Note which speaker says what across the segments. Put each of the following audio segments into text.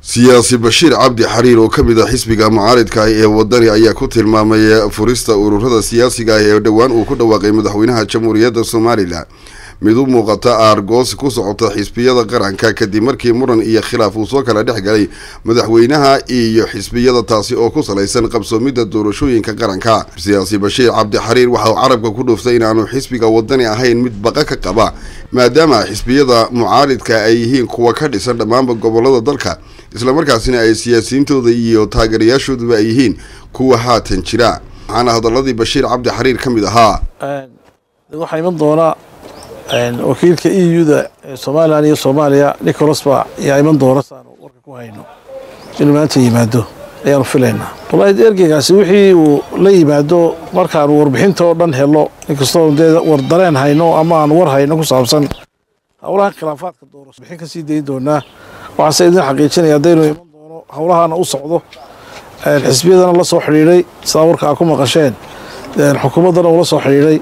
Speaker 1: siyaasi bashiir cabdi xariir oo ka mid ah xisbiga mucaaridka ah ee wadani ayaa ku tilmaamay furista ururada siyaasiga ah ee dhowaan uu ku dhawaaqay madaxweynaha jamhuuriyadda somalilan mid u muuqata aargoos ku socota xisbiyada qaranka kadib markii muran iyo khilaaf uu soo kala dhex galay madaxweynaha iyo xisbiyada taasi oo ku salaysan qabsoomidda doorashooyinka qaranka siyaasi bashiir cabdi xariir waxa uu carabka ku dhuuftay inaanu xisbiga wadani ahayn mid baqa ka qaba maadaama xisbiyada mucaaridka ay yihiin kuwa ka dhisan dhammaanba gobolada dalka islamarkaasina ay siyaasiyiintooda iyo taageerayaashooduba ay yihiin kuwa haatan jira waxaana hadaladii bashiir cabdi xariir ka mid ahaa
Speaker 2: waxaa iman doona wakiilka e u-da ee somalilan iyo soomaaliya nicholas ba ayaa iman doona saanu warka ku hayno inuu maanta yimaado ayaanu filaynaa wallaahi ergeygaasi wixii uu la yimaado markaanu warbixinta oo dhan helo inkastoo dee war dareen hayno ama aan war hayno ku saabsan howlaha khilaafaadka doorasho bixin kasii dayn doonaa waxaase idin xaqiijinaya haddaynu iman doono howlahaana u socdo xisbiyadana la soo xidhiidhay sidaa warka aa ku maqasheen xukuumaddana ula soo xidhiidhay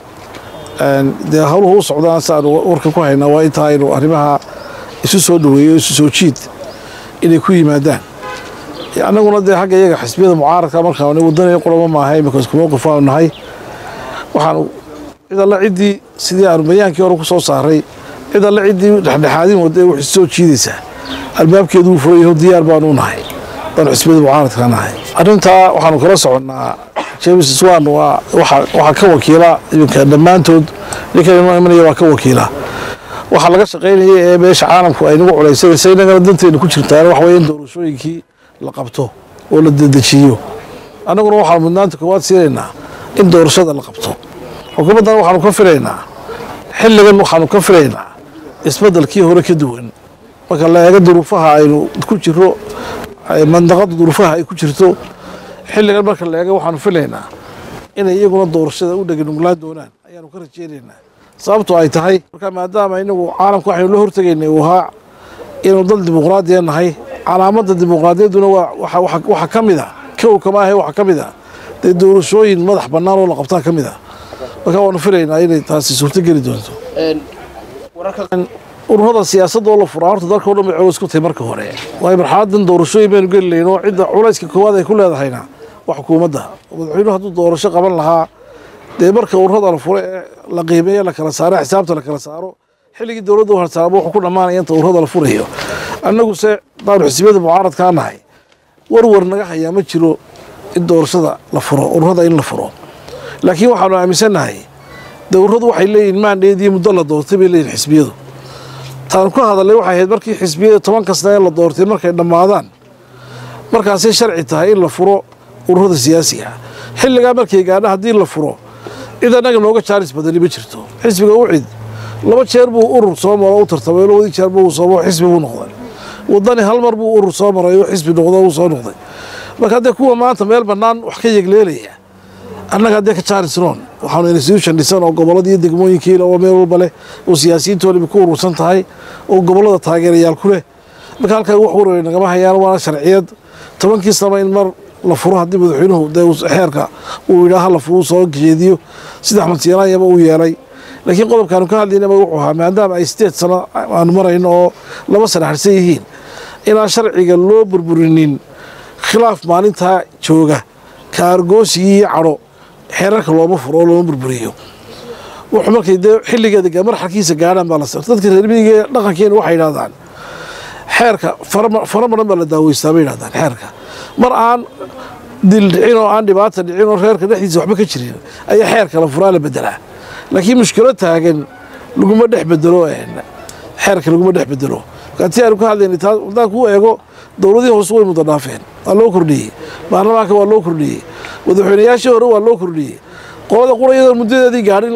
Speaker 2: dee howluhu u socdaan siaanu warka ku haynaa waa intaa aynu arrimaha isu soo dhaweeyo isu soo jiid inay ku yimaadaan annaguna dee xagga iyaga xisbiyada mucaaradka markaan wadanayo quramo maaha imika isku mowqif aanu nahay waxaanu cid alle ciddii sidii aanu bayaankii hore ku soo saaray cid alle ciddii dhexdhexaadin wada wax soo jiidaysaa albaabkeedu uu furayaho diyaar baanu nahay baanu xisbiyada mucaaradka nahay arrintaa waxaanu kala soconnaa james swan waa waxaa ka wakiila iminka dhammaantood ninkan inoo imanaya waa ka wakiila waxaa laga shaqaynaya ee meesha caalamku ay nagu culaysanaysa innagana danteena ku jirtaan waxa weeye in doorashooyinkii la qabto oo la dedejiyo annaguna waxaanu mudnaanta koowaad siinaynaa in doorashada la qabto xukuumaddana waxaanu ka filaynaa xilligan waxaanu ka filaynaa isbeddelkii hore ka duwan marka la eego duruufaha aynu ku jiro mandaqada duruufaha ay ku jirto xilligan marka la eega waxaanu filaynaa inay iyaguna doorashada u dheganuglaan doonaan ayaanu ka rajeynaynaa sababto ay tahay marka maadaama inagu caalamka waxaynu la hortegaynay uu ahaa inuu dal dimuqraadiya nahay calaamadda dimuqraadiyadduna waxaa ka mid a kow kama ahe waxaa ka mid a dee doorashooyin madax bannaan oo la qabtaa ka mid a marka waanu filaynaa inay taasi suurtogeli doonto ururada siyaasadda oo la furaa horta dalka o dhan bay culays ku tahay marka hore waayo marxaladan doorashooyin baynu geli lahayn oo cidda culayska koowaad ay ku leedahayna waa xukuumadda madaxweynuhu hadduu doorasho qaban lahaa dee marka ururada la furo ee la qiimeeyo la kala saaro xisaabta la kala saaro xilligii dowladda u harsaamo wuxuu ku dhammaanaya inta ururada la furayo annaguse daanu xisbiyada mucaaradkaa nahay warwar naga hayaa ma jiro in doorashada la furo ururada in la furo laakiin waxaanu aaminsannahay dowradu waxay leeyihin maandheediyo muddo la doortay bay leeyihin xisbiyadu taanu ka hadalnay waxay ahayd markii xisbiyada toban kasta ee la doortay markay dhammaadaan markaasay sharci tahay in la furo ururada siyaasiga xilligaa markay gaadha haddii la furo cid annaga nooga jaaris badani ma jirto xisbiga u cid laba jeer buu urur soo maro u tartamay labadii jeer buu soo xisbi buu noqday wadani hal mar buu urur soo maray oo xisbi noqdo uu soo noqday marka haddee kuwa maanta meel bannaan wax ka yegleelaya annaga haddee ka jaaris roon waxaanu institution dhisan oo gobollada iyo degmooyinkiila oo meel walba leh oo siyaasiyiintoodaba ku urursan tahay oo gobollada taageerayaal ku leh marka halkaa wax warwey nagama hayaan waana sharciyad tobankii sano in mar la furo haddii madaxweynuhu dee xeerka uu yidhaaha la furu soo jeediyo sida axmed siinaayaba uu yeelay laakiin qodobkaanu ka hadlaynaba wuxuu ahaa maadaama ay sideed sano aanu marayno oo laba sana harsan yihiin inaan sharciga loo burburinin khilaaf maalintaa jooga kaargoosigii iyo cadho xeerarka looma furo oo looma burburiyo wuxuu markay dee xilligeeda marxalkiisa gaadhaan baa la sar dadka reermiyiga dhaqankeena waxay yidhahdaan xeerka fara maran baa la daaweystaa bay yidhahdaan xeerka mar aan dil dhicin oo aan dhibaata dhicin oo reerka dhexdiisa waxba ka jirin ayaa xeerka la furaa la bedelaa laakiin mushkilo taagan laguma dhex bedelo xeerka laguma dhex bedelo markaatii aanu ka hadlaynay taa haddaan kuu eego dowladihii hoose way muda dhaafeen waa loo kordhiyey baarlamaanka waa loo kordhiyey madaxweynayaashii hore waa loo kordhiyey qolada qurayada muddadeedii gaadhin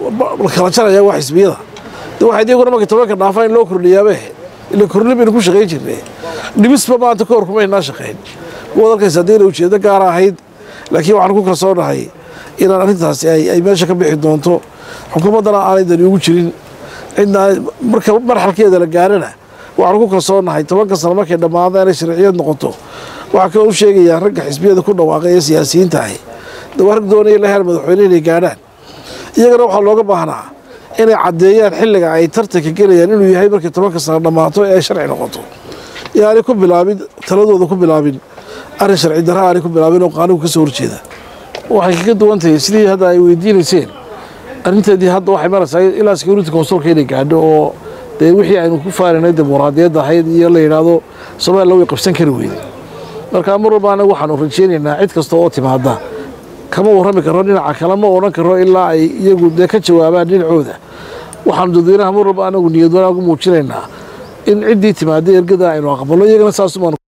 Speaker 2: la kala jaraya waa xisbiyada de waxay iyaguna markay tobanka dhaafaan in loo kordhiyaaba ahayd ila kordhin baynu ku shaqayn jirnay dhibisba maanta ka hor kumaynaa shaqayn kuwaad arkaysa haddii ina ujeedo gaara ahayd laakiin waxaan ku kalsoonahay inaan arrintaasi ay meesha ka bixi doonto xukuumaddana aanay dani ugu jirin cidna marka marxalkeeda la gaarana waxaan ku kalsoonahay tobanka sano markay dhammaada inay sharciyad noqoto waxaa kaloo u sheegayaa ragga xisbiyada ku dhawaaqay ee siyaasiyiinta ahi de waa rag doonaya la heer madaxweyne inay gaadhaan iyagana waxaa looga baahnaa inay caddeeyaan xilliga ay tartanka gelayaan inuu yahay markii tobanka sano dhammaato ee sharci noqoto yaani ku bilaabin taladooda ku bilaabin arrin sharci darra aanay ku bilaabin oo qaanugu ka soo horjeeda waxay kaga duwan tahay sidii hadda ay weydiinayseen arrinteedii hadda waxay maraysaa ilaa security consulka inay gaadho oo dee wixii aynu ku faarinay dimuqraadiyadda ahayd iyo la yidhaahdo somalilan way qabsan kari weyday marka mar walba anagu waxaanu rajeynaynaa cid kasta oo timaada kama warrami karo dhinaca kale ma odhan karo ilaa ay iyagu dee ka jawaabaan dhinacooda waxaanu dadweynaha mar walba anagu niyad wanaagu muujinaynaa in ciddii timaada ergada aynu aqbalno iyagana saasumaan